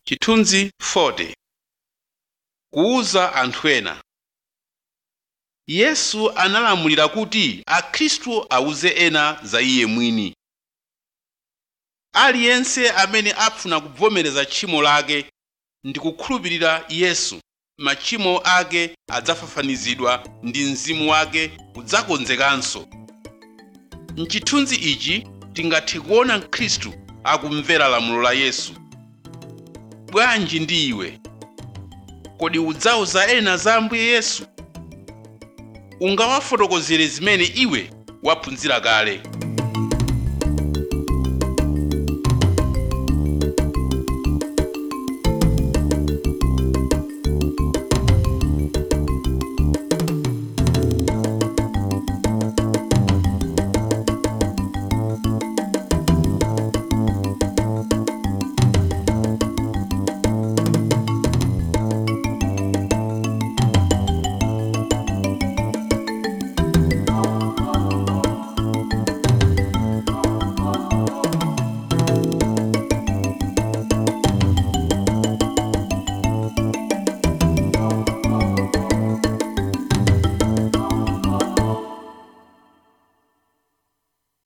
chithunzi 40 kuwuza anthu ena yesu analamulira kuti akhristu awuze ena za iye mwini aliyense amene afuna kuvomereza tchimo lake ndi kukhulupirira yesu machimo ake adzafafanizidwa ndi mzimu wake udzakonzekanso mchithunzi ichi tingathe kuona mkhristu akumvera lamulo la yesu bwanji ndi iwe kodi udzawuza ena za ambuye yesu ungawafotokozere zimene iwe waphunzira kale